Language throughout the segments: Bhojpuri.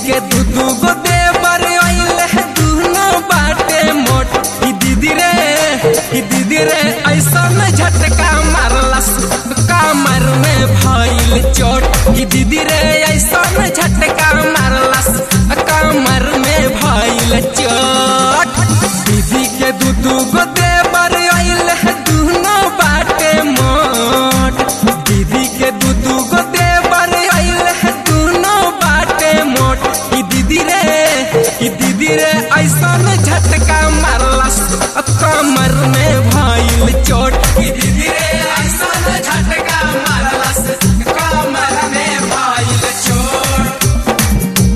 के दू दू गो देवर अइले दुनो बाटे मोट ई दीदी रे ई दीदी रे ऐसा में झटका मारलस कमर में भइल चोट ई दीदी रे ऐसा में झटका मारलस कमर में भइल चोट दीदी के दू दू गो देवर अइले दुनो बाटे मोट दीदी के दू दू गो देवर अइले दुनो बाटे मोट ई दीदी रे ई दीदी रे ऐसा में झटका मारलस कमर में भइल चोट ई दीदी रे ऐसा में झटका मारलस कमर में भइल चोट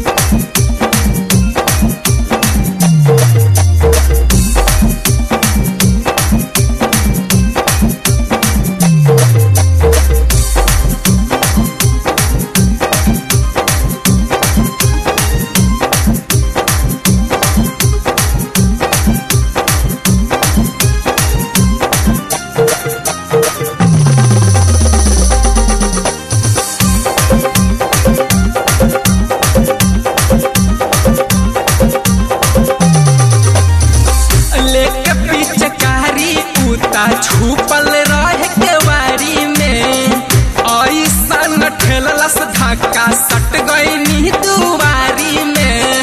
लेके पिचकारी उता छुपल रह के वारी में ऐसा ठेललस धक्का सट गई दुआरी में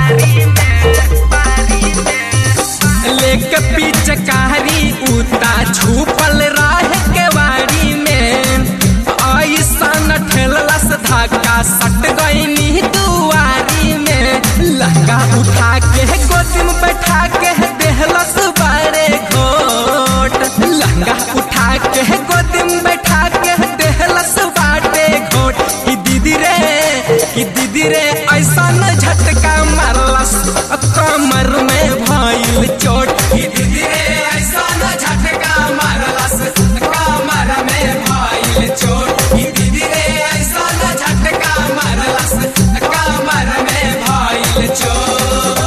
लेके पिचकारी उता छुपल रह के वारी में ऐसा ठेललस धक्का सट गई दुआरी में लहंगा उठा के गोदी में बैठा के देहलस बारे घोट लहंगा उठा के गोदी में बैठा के देहलस बाटे घोट ई दीदी रे ई दीदी रे ऐसा न झटका मारलस कमर में भइल चोट ई दीदी रे ऐसा न झटका मारलस कमर में भइल चोट ई दीदी रे ऐसा न झटका मारलस कमर में भइल चोट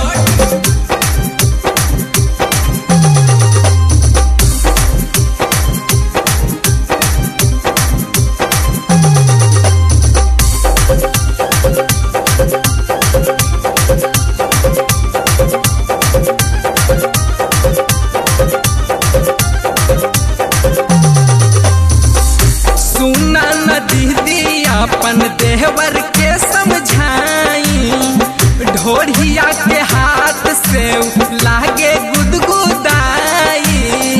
सुना न दीदी अपन देवर के समझाई ढोढ़िया के हाथ से लागे गुदगुदाई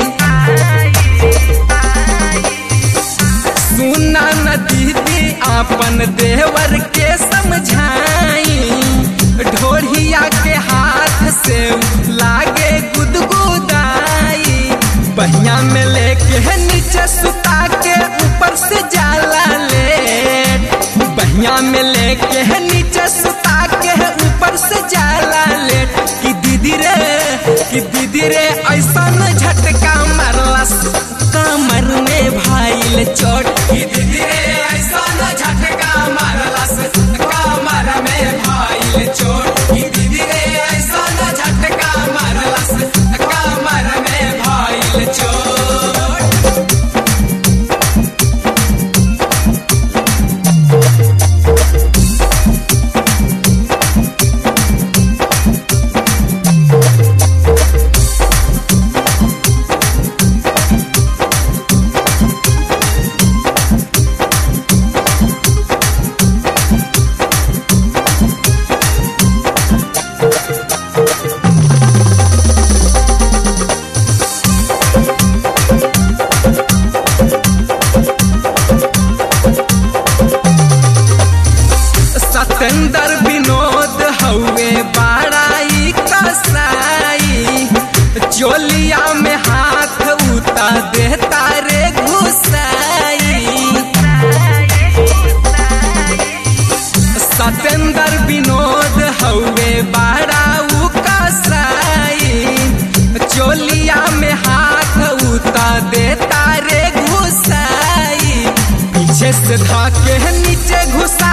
सुना न दीदी अपन देवर के समझाई ढोढ़िया के हाथ से लागे गुदगुदाई बहिया में लेके नीचे सुता के ऊपर से जाला ले बहिया में लेके नीचे सुता के ऊपर से जाला ले कि दीदी रे कि दीदी रे ऐसा न झटका मारलस कमर में भाईल चोट कि दीदी रे ऐसा न झटका मारलस कमर में भाईल चोट कि दीदी रे ऐसा न झटका मारलस कमर में भाईल चोट सतेंद्र विनोद हउए बाड़ाई कसाई चोलिया में हाथ उता देता रे घुसाई सतेंद्र विनोद हउए बाड़ाऊ कसाई चोलिया में हाथ उता देता रे घुसाई पीछे से धाके नीचे घुसा